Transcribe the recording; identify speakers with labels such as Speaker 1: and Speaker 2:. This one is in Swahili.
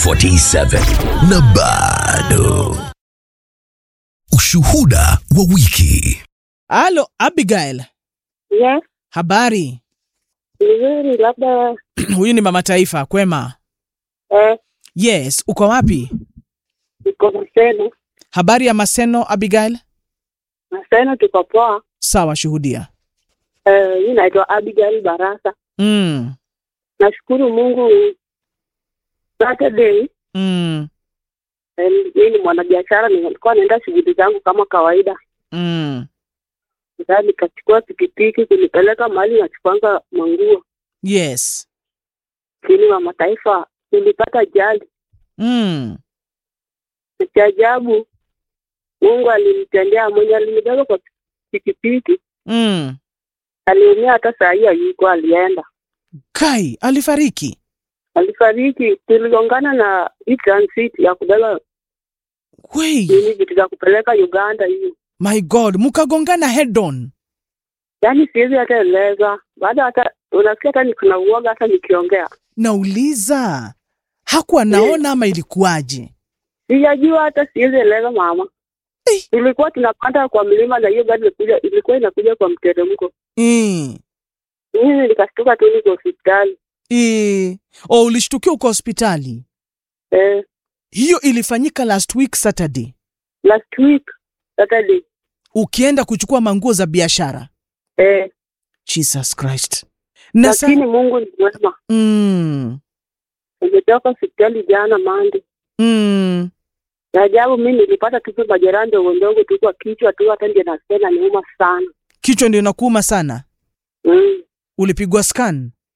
Speaker 1: 47 na bado ushuhuda wa wiki
Speaker 2: Halo, Abigail.
Speaker 3: Yes,
Speaker 2: Habari?
Speaker 3: vizuri. Labda
Speaker 2: Huyu ni mama taifa, kwema?
Speaker 3: eh,
Speaker 2: Yes, uko wapi?
Speaker 3: tuko Maseno.
Speaker 2: Habari ya Maseno, Abigail?
Speaker 3: Maseno tuko poa.
Speaker 2: Sawa, shuhudia.
Speaker 3: Eh, mi naitwa Abigail Barasa.
Speaker 2: Mm.
Speaker 3: Nashukuru Mungu. Saturday
Speaker 2: Mm.
Speaker 3: eh, mi ni mwanabiashara, nilikuwa naenda shughuli zangu kama kawaida.
Speaker 2: Mm.
Speaker 3: Sasa nikachukua pikipiki kunipeleka mahali nachukwanga manguo,
Speaker 2: Yes.
Speaker 3: lakini mama taifa nilipata ajali.
Speaker 2: Mm.
Speaker 3: Cha ajabu Mungu alinitendea, mwenye alinibeba kwa pikipiki
Speaker 2: Mm.
Speaker 3: aliumia, hata saa hii hayuko, alienda
Speaker 2: Kai alifariki.
Speaker 3: alifariki. Tuligongana na hii transit ya kubeba
Speaker 2: Wei,
Speaker 3: nini vitu za kupeleka Uganda hiyo,
Speaker 2: my God, mkagongana head on.
Speaker 3: yaani siwezi hata eleza. Baada hata unasikia hata nikuna uoga hata nikiongea,
Speaker 2: Nauliza, hakuwa naona ama ilikuwaje?
Speaker 3: sijajua hata siwezi eleza mama.
Speaker 2: Eh.
Speaker 3: Tulikuwa tunapanda kwa mlima na hiyo gari ilikuja, ilikuwa inakuja kwa mteremko.
Speaker 2: Mm.
Speaker 3: Mimi nikashtuka tu niko hospitali
Speaker 2: E, oh, ulishtukia uko hospitali.
Speaker 3: eh,
Speaker 2: Hiyo ilifanyika last week Saturday,
Speaker 3: last week Saturday
Speaker 2: ukienda kuchukua manguo za biashara.
Speaker 3: eh,
Speaker 2: Jesus Christ. Na sa-
Speaker 3: lakini Mungu ni mwema.
Speaker 2: mm,
Speaker 3: Nimetoka hospitali jana Mande.
Speaker 2: mm,
Speaker 3: Ya ajabu mimi nilipata tu majeraha ndogo ndogo tu kwa kichwa tu, hata ndio nasikia inaniuma sana
Speaker 2: kichwa ndio inakuuma sana.
Speaker 3: mm.
Speaker 2: Ulipigwa scan?